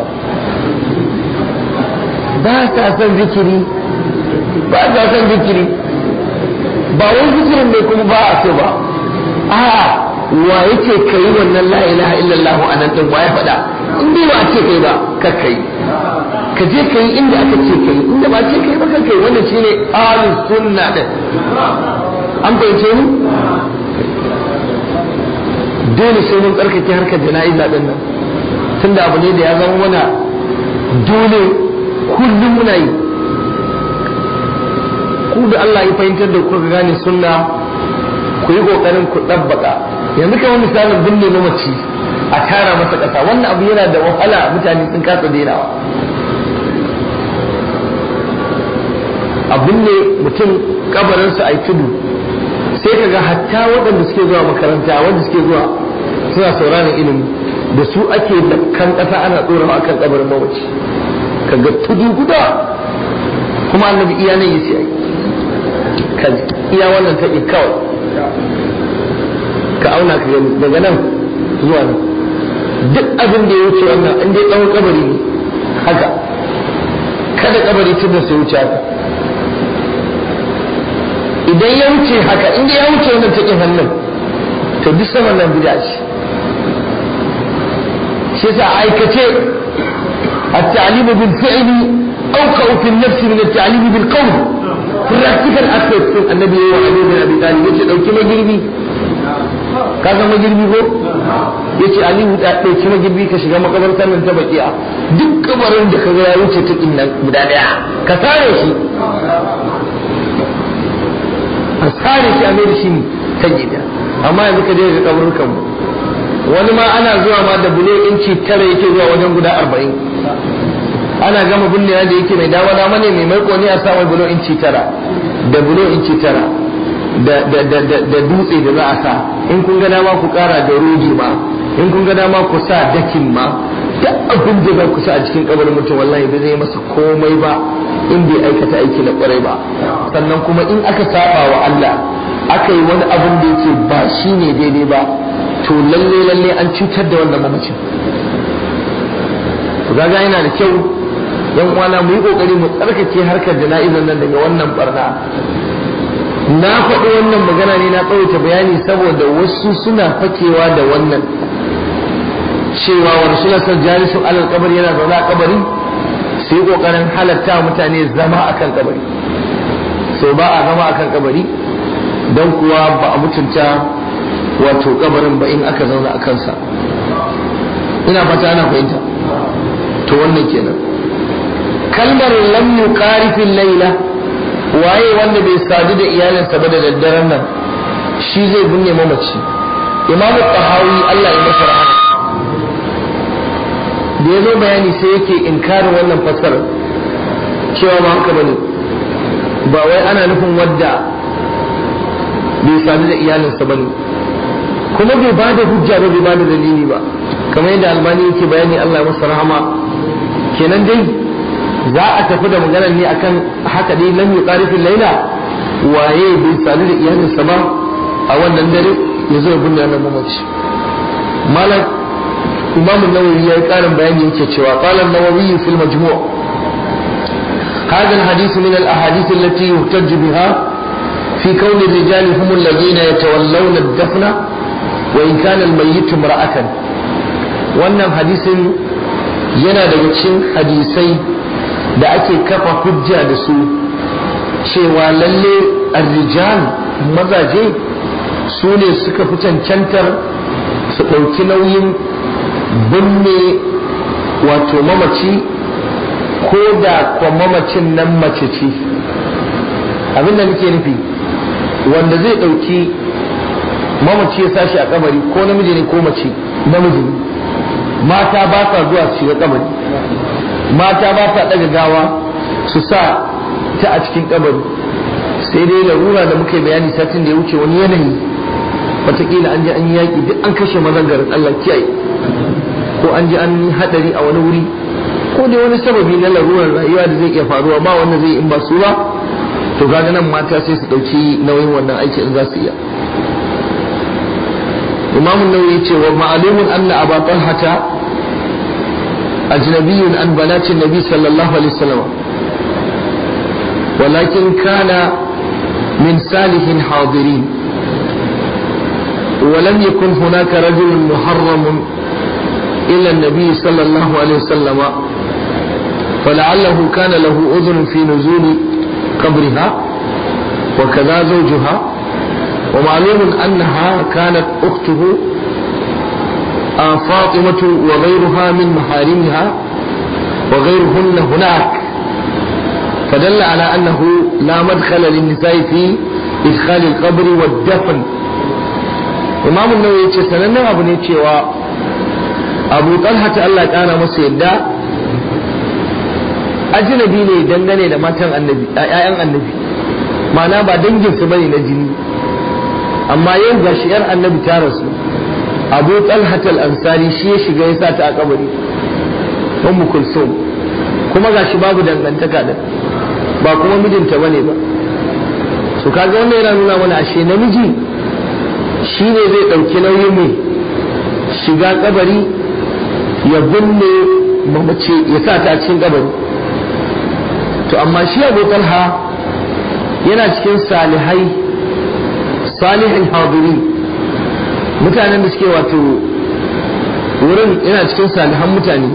Speaker 1: ba sa son zikiri ba sa son zikiri ba wai zikirin ne kuma ba a so ba a wa yake kai wannan la ilaha illallah a nan din ya faɗa in dai ba a ce kai ba ka kai ka je kai inda aka ce kai inda ba ce kai ba ka kai wannan shine ahlus sunna din an fahimce ni dole sai mun tsarkake harkar jana'iza din nan tunda abu ne da ya zama mana dole kullum muna yi ku da Allah ya fahimtar da kuka gane sunna ku yi kokarin ku dabbaka yanzu kamar misalin binne mamaci a tara masa ƙasa wannan abu yana da wahala mutane sun kasa dainawa a binne mutum kabarinsa a yi tudu sai ka ga hatta waɗanda suke zuwa makaranta wanda suke zuwa suna sauraron ilimi da su ake da kan ƙasa ana tsorawa a kan kabarin mamaci ka ga tudu guda kuma annabi iya nan yi sai ka iya wannan ta kawai ka auna ka gani daga nan zuwa nan duk abin da ya wuce wannan in dai tsawon kabari ne haka kada kabari tudun sai wuce haka idan ya wuce haka inda ya wuce wannan cikin hannun to duk saman nan bid'a ce shi yasa aikace at-ta'lim bil fi'li awqa fi an-nafs min at-ta'lim bil qawl practical aspect din annabi ya yi da abi talib yace dauki magirbi ka san magirbi ko yace alihu da dauki magirbi ka shiga makabartar nan ta bakiya duk kabarin da kaga ya wuce cikin nan guda daya ka sare shi a sare shi a mai da shi ta gida amma yanzu ka je ga kaburukan mu wani ma ana zuwa ma da bulo inci tara yake zuwa wajen guda arba'in ana gama binnewa da yake mai dawa dama ne mai maiko ne a sa mai bulo inci tara da bulo inci tara da dutse da za a sa in kun ga dama ku kara da rogi ma in kun ga dama ku sa dakin ma duk abin da za ku sa a cikin kabarin mutum wallahi ba zai masa komai ba in bai aikata aiki na kwarai ba sannan kuma in aka saba wa Allah aka yi wani abin da yake ba shi ne daidai ba to lalle lalle an cutar da wannan mamacin to gaga yana da kyau yan uwana mu yi kokari mu tsarkake harkar jana'izar nan daga wannan barna na faɗi wannan magana ne na tsawaita bayani saboda wasu suna fakewa da wannan cewa wa rasulullah sallallahu alaihi wasallam alal kabari yana zaune a kabari sai kokarin halatta mutane zama akan kabari sai ba a zama akan kabari don kuwa ba a mutunta wato kabarin ba in aka zauna a kansa ina fata ana fahimta to wannan kenan kalmar lam yuqarifil laila waye wanda bai sadu da iyalinsa ba da daddaren nan shi zai binne mamaci imamu tahawi Allah ya masa rahama da ya zo bayani sai yake inkarin wannan fassarar cewa ba haka bane ba wai ana nufin wadda bai sadu da iyalinsa bane kuma bai ba da hujja ba bai ba da dalili ba kamar yadda albani yake bayani Allah ya masa rahama kenan dai za a tafi da maganar ne akan haka dai lam yuqarifil laila waye bai sadu da iyalinsa ba a wannan dare ya zo ya binne wannan mamaci malam imam an-nawawi ya yi karin bayani yake cewa qala an-nawawi fil majmu' هذا الحديث من الأحاديث التي يحتج بها في كون الرجال هم الذين يتولون الدفن وإن كان الميت امرأة wannan hadisin yana daga cikin hadisai da ake kafa hujja da su cewa lalle arrijal mazaje su ne suka fi cancantar su ɗauki nauyin binne wato mamaci ko da kwa mamacin nan mace ce abinda nake nufi wanda zai ɗauki mamaci ya sashi a kabari ko namiji ne ko mace namiji ne mata ba sa zuwa su shiga kabari mata ba sa ɗaga gawa su sa ta a cikin kabari sai dai larura da muka yi bayani satin da ya wuce wani yanayi wataƙila an je an yi yaƙi duk an kashe mazan garin Allah kiyaye ko an ji an yi haɗari a wani wuri ko dai wani sababi na larurar rayuwa da zai iya faruwa ba wanda zai in ba su ba to kaga nan mata sai su ɗauki nauyin wannan aiki in za su iya imam nawawi ce wa ma'alumun anna aba talhata ajnabiyyun an banatin nabi sallallahu alaihi wasallam ولكن كان من صالح حاضرين ولم يكن هناك رجل محرم إلا النبي صلى الله عليه وسلم فلعله كان له أذن في نزول قبرها وكذا زوجها ومعلوم أنها كانت أخته فاطمة وغيرها من محارمها وغيرهن هناك فدل على أنه لا مدخل للنساء في إدخال القبر والدفن إمام النووي يقول سنن أبو نيتشي أبو طلحة الله كان مسيدا ajnabi ne dangane da matan annabi ƴaƴan annabi ma'ana ba danginsu bane na jini amma yau ga shi 'yar annabi ta rasu abu talhat al-ansari shi ya shiga ya sa ta a kabari ummu kulsum kuma ga shi babu dangantaka da ba kuma mijinta bane ba su kaga wannan yana nuna mana ashe namiji shi ne zai ɗauki nauyin mai shiga kabari ya binne mamace ya sa ta a cikin kabari to amma shi abu talha yana cikin salihai salihin hadiri mutanen da suke wato wurin yana cikin salihan mutane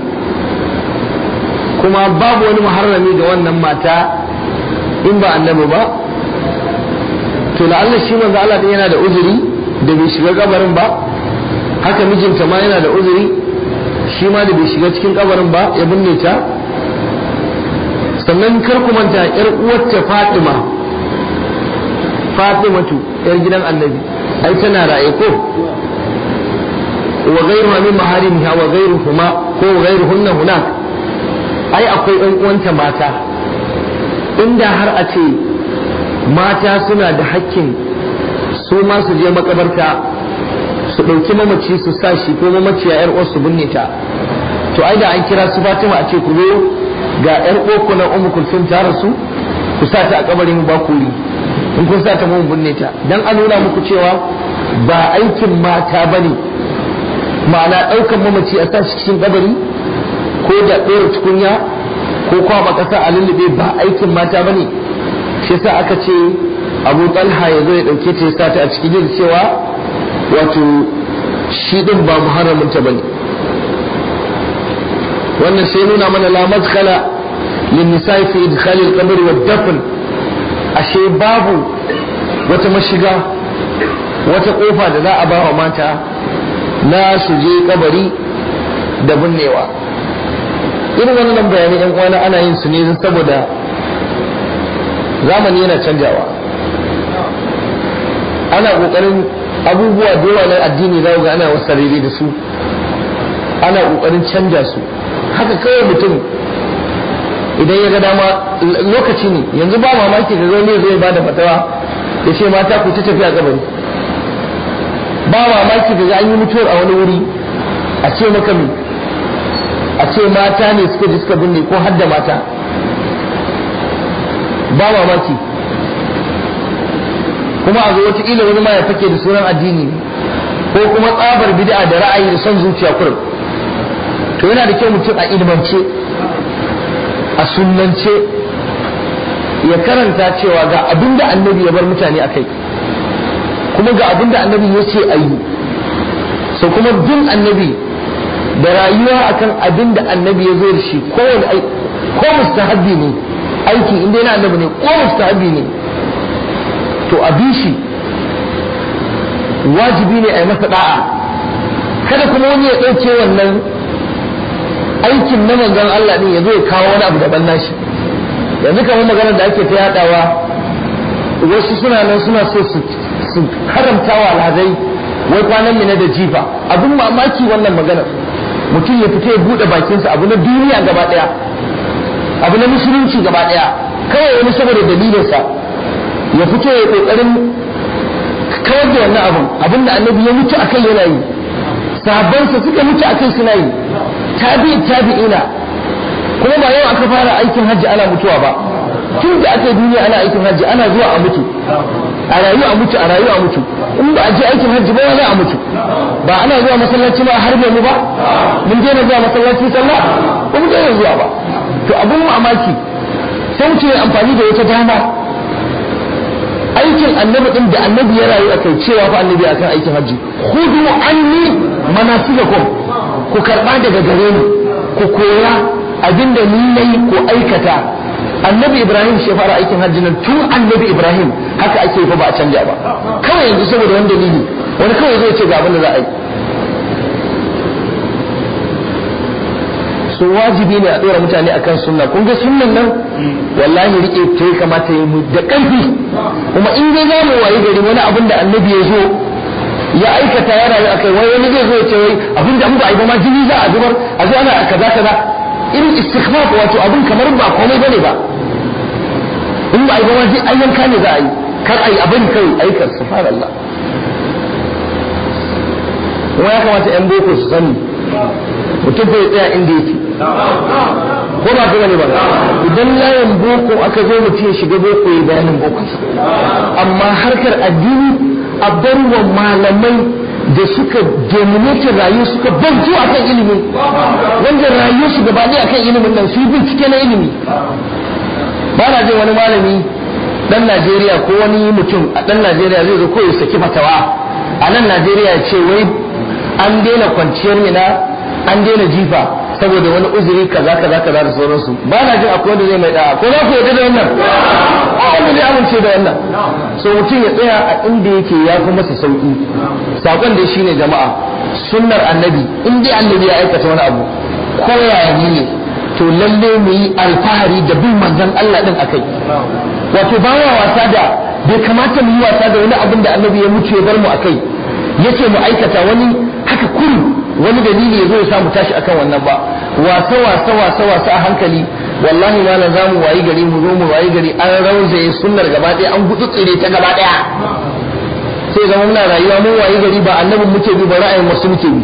Speaker 1: kuma babu wani muharrami ga wannan mata in ba annabi ba to la'alla shi manzo Allah din yana da uzuri da bai shiga kabarin ba haka mijinta ma yana da uzuri shi ma da bai shiga cikin kabarin ba ya binne ta sannan kar ku manta yar uwarta Fatima Fatimatu yar gidan Annabi ai tana raye ko wa ghayruha min maharimiha wa ghayruhuma ko ghayruhunna hunak ai akwai ɗan uwanta mata inda har a ce mata suna da hakkin su ma su je makabarta su ɗauki mamaci su sa shi ko mamaci a yar su binne ta to ai da an kira su Fatima a ce ku zo ga yar uwarku na Ummu Kulsum ta rasu ku sa ta a kabarin ba kuri in kun sa ta mun binne ta dan a nuna muku cewa ba aikin mata bane ma'ana ɗaukan mamaci a sa shi cikin kabari ko da ɗora tukunya ko kwaba ƙasa a lullube ba aikin mata bane shi yasa aka ce abu talha ya zo ya ɗauke ta ya sa ta a cikin jin cewa wato shi ɗin ba muharramin ta bane wannan sai nuna mana la madkhala lin nisa'i fi idkhal al-qabr wa dafn ashe babu wata mashiga wata kofa da za a ba wa mata na su je kabari da binnewa irin wannan bayanai yan uwana ana yin su ne saboda zamani yana canjawa ana kokarin abubuwa da na addini za ga ana wasarere da su ana kokarin canja su haka kawai mutum idan ya ga dama lokaci ne yanzu ba mamaki da zai zai ba da fatawa ya ce mata ku ta tafiya kabari ba mamaki da an yi mutuwar a wani wuri a ce maka mi a ce mata ne suka ji suka binne ko hadda mata ba mamaki kuma a zo wataƙila wani ma ya fake da sunan addini ko kuma tsabar bid'a da ra'ayi da son zuciya kurum to yana da kyau mutum a ilmance a sunnance ya karanta cewa ga abin da annabi ya bar mutane a kai kuma ga abin da annabi ya ce a yi so kuma bin annabi da rayuwa akan abin da annabi ya zo da shi kowane ko mustahabbi ne aiki inda yana annabi ne ko mustahabbi ne to a bi shi wajibi ne a yi masa da'a kada kuma wani ya ɗauke wannan aikin na manzon Allah din ya zo ya kawo wani abu daban nashi yanzu kamar maganar da ake ta yadawa wasu suna nan suna so su haramta wa alhazai wai kwanan mina da jifa abin mamaki wannan maganar mutum ya fita ya bude bakinsa abu na duniya gaba daya abu na musulunci gaba daya kawai wani saboda dalilinsa ya fito ya kokarin kawar da wannan abin abin da annabi ya mutu akai yana yi sahabbansa suka mutu akai suna yi tabi tabi'ina kuma ba yau aka fara aikin hajji ana mutuwa ba tun da aka yi duniya ana aikin hajji ana zuwa a mutu a rayu a mutu a rayu a mutu in ba a je aikin hajji ba za a mutu ba ana zuwa masallaci ba har mu ba mun daina zuwa masallaci sallah ba mu daina zuwa ba to abun mamaki sai mutum ya amfani da wata dama aikin annabi din da annabi ya rayu akai cewa fa annabi akan aikin hajji khudu anni manasikakum ku karba daga gare ni ku koya abinda ni nayi ku aikata annabi ibrahim shi fara aikin hajji nan tun annabi ibrahim haka ake fa ba a canja ba kawai yanzu saboda wani dalili wani kawai zai ce ga abin da za a yi so wajibi ne a dora mutane akan sunna kun ga sunnan nan wallahi rike ta ya kamata yi mu da ƙarfi kuma in dai zamu wayi gari wani abin da annabi ya zo ya aikata ya rayu akai wai wani zai zo ya ce wai abin da ba a yi ba ma jini za a zubar a zo ana kaza kaza irin istighfar wato abin kamar ba komai bane ba in ba a yi ba ma zai ayyanka ne za a yi kar a yi abin kai aikar subhanallah kuma ya kamata yan boko su sani mutum bai tsaya inda yake ko ba kuma ne ba idan layin boko aka zo mutum ya shiga boko ya bayanin boko amma harkar addini a barwa malamai da suka dominate rayu suka bantu a kan ilimi wanda rayu su gaba ɗaya akan ilimin nan su bincike na ilimi ba na jin wani malami dan Najeriya ko wani mutum a dan Najeriya zai zo ko ya saki fatawa a nan Najeriya ce wai an daina kwanciyar mina an daina jifa saboda wani uzuri kaza kaza kaza da sauransu ba na jin akwai wanda zai mai da'a ko za ku yarda da wannan ba wanda zai amince da wannan so mutum ya tsaya a inda yake ya fi masa sauki sakon da shine jama'a sunnar annabi in dai annabi ya aikata wani abu ko yaya ne to lalle mu yi alfahari da bin manzon Allah din akai wato ba wa wasa da bai kamata mu yi wasa da wani abin da annabi ya mutu ya bar mu akai yace mu aikata wani haka kuri wani dalili ya zo ya samu tashi akan wannan ba wasa wasa wasa wasa a hankali wallahi ma za mu wayi gari mu zo mu wayi gari an rauzaye sunnar gaba ɗaya an gutsutsire ta gaba ɗaya sai zama muna rayuwa mun wayi gari ba annabin muke bi ba ra'ayin wasu muke bi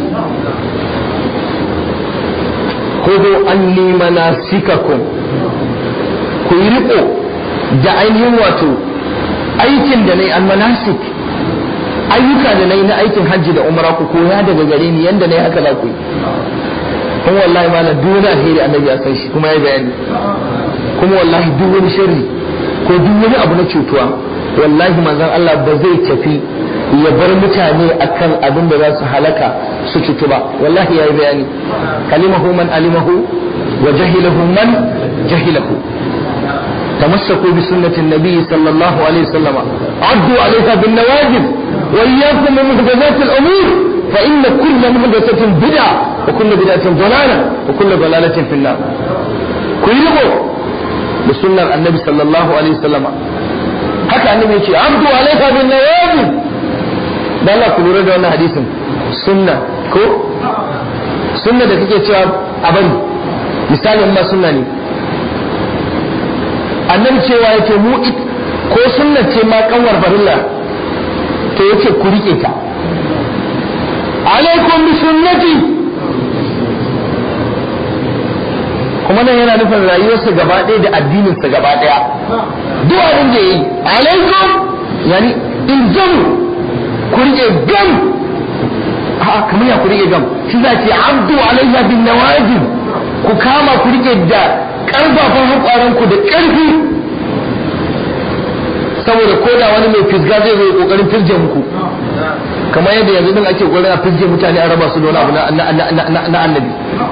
Speaker 1: kudu anni manasikakum ku yi riko da ainihin wato aikin da nayi almanasik ayyuka da nayi na aikin hajji da umra ku koya daga gare ni yanda nayi haka za ku yi in wallahi ma na duk wani alheri annabi ya san shi kuma ya bayani kuma wallahi duk wani sharri ko duk wani abu na cutuwa wallahi manzon Allah ba zai tafi ya bar mutane akan abin da za su halaka su cutu ba wallahi yayi bayani kalimahu man alimahu wa jahilahu man jahilahu تمسكوا بسنة النبي صلى الله عليه وسلم عدوا عليها بالنواجذ وإياكم من محدثات الأمور فإن كل محدثة بدعة وكل بدعة ضلالة وكل ضلالة في النار كلكم بسنة النبي صلى الله عليه وسلم haka annabi ya ce abdu alaika bin nawajib da Allah ku lura da wannan hadisin sunna ko sunna da kake cewa a bari misalin ma sunna ne annabi cewa yake mu ko sunna ce ma kanwar farilla to yace ku rike ta alaikum bi sunnati kuma nan yana nufin rayuwarsa gaba ɗaya da addininsa gaba ɗaya duk abin da yi alaikum yani ilzamu ku rike gam a kamar ya ku rike gam shi za ce abdu alaiha bin nawajib ku kama ku rike da karfafan hakwaran ku da karfi saboda ko da wani mai fisga zai zo kokarin firje muku kamar yadda yanzu din ake kokarin a firje mutane a raba su da wani abu na annabi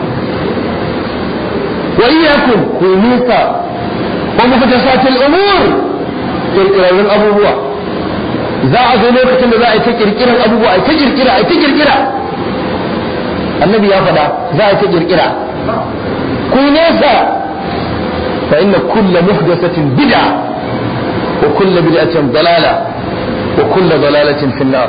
Speaker 1: wa iyyakum ku nisa wa muhdathatil umur kirkirarrun abubuwa za a zo lokacin da za a yi ta kirkiran abubuwa a yi ta kirkira a yi ta kirkira annabi ya faɗa za a yi ta kirkira ku nesa fa inna kulla muhdathatin bid'a wa kulla bid'atin dalala wa kulla dalalatin fi an-nar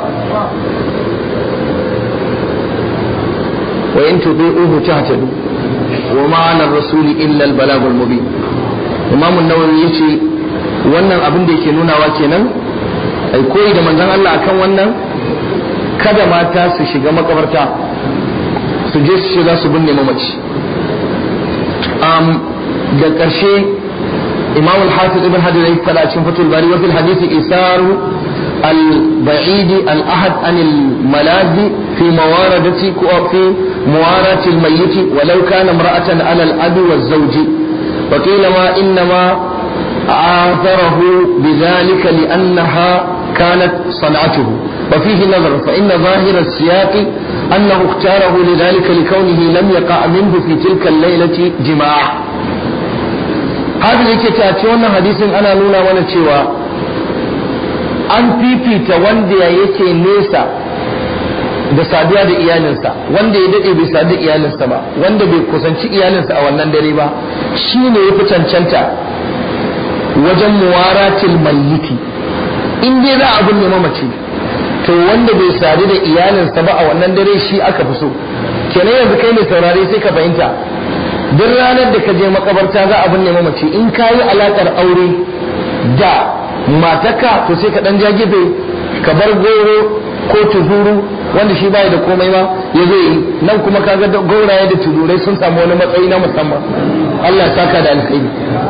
Speaker 1: wa in tudi'uhu tahtadu wa ma 'ala ar-rasuli illa al-balagul mubin imam an-nawawi yace wannan abin da yake nunawa kenan ai koyi da manzon Allah akan wannan kada mata su shiga makabarta su je su shiga su binne mamaci um, da ƙarshe imam al-hafiz ibn hajar ya fada cikin fatul bari wa fil hadith isaru al-ba'id al-ahad an al-malazi fi mawaradati ko fi muwarati al-mayyit walau kana imra'atan ala al-abi wa zawji wa qila ma innama آثره بذلك لأنها كانت صنعته وفيه نظر فإن ظاهر السياق أنه اختاره لذلك لكونه لم يقع منه في تلك الليلة جماع هذا yake tace wannan hadisin ana nuna mana cewa an fifita wanda yake nesa da saduwa da iyalinsa wanda ya dade bai sadu da iyalinsa ba wanda bai kusanci iyalinsa a wannan dare ba shine ya fi cancanta wajen muwaratil mayyiti in dai za a binne mamaci to wanda bai sadu da iyalinsa ba a wannan dare shi aka fi so kenan yanzu kai mai saurare sai ka fahimta duk ranar da ka je makabarta za a binne mamaci in ka yi alakar aure da mataka to sai ka dan jagibe ka bar goro ko tuzuru wanda shi bai da komai ma ya zo yi nan kuma kaga gauraye da tuzurai sun samu wani matsayi na musamman Allah ya saka da alkhairi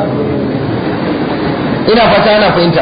Speaker 1: ina fata ana fahimta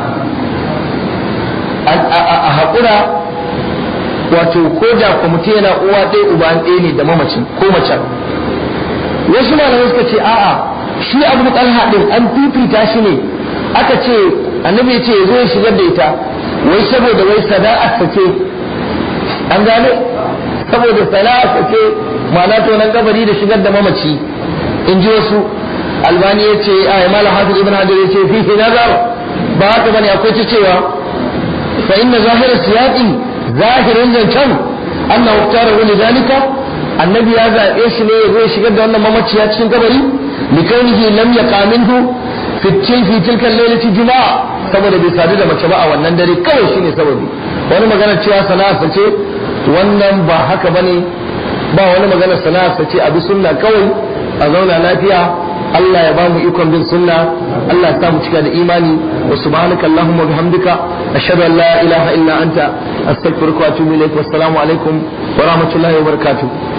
Speaker 1: a haƙura wato ko da kwamiti yana uwa ɗaya uba ɗaya ne da mamacin ko macen wasu malamai suka ce a'a shi abu talha ɗin an fifita shi ne aka ce annabi ya ce ya zo ya shigar da ita wai saboda wai sana'ar ta ce an gane saboda sana'ar ta ce ma'ana to nan kabari da shigar da mamaci in ji wasu albani ya ce a yi mala hafiz ibn hajar ya ce fihi nazar ba haka bane akwai ta cewa fa inna zahir siyaqi zahirin zancen anna uktara wani dalika annabi ya zaɓe shi ne ya zo ya shigar da wannan mamaciya cikin kabari likaunihi lam yaqa minhu fi fi tilka lailati juma'a saboda bai sadu da mace ba a wannan dare kawai shine sababi wani magana cewa sana'a ce wannan ba haka bane ba wani magana sana'a ce abi sunna kawai a zauna lafiya Allah ya bamu ikon bin sunna Allah ya sa mu cika da imani wa subhanaka allahumma bihamdika ashhadu an la ilaha illa anta astaghfiruka wa atubu ilaik wassalamu alaikum wa rahmatullahi wa barakatuh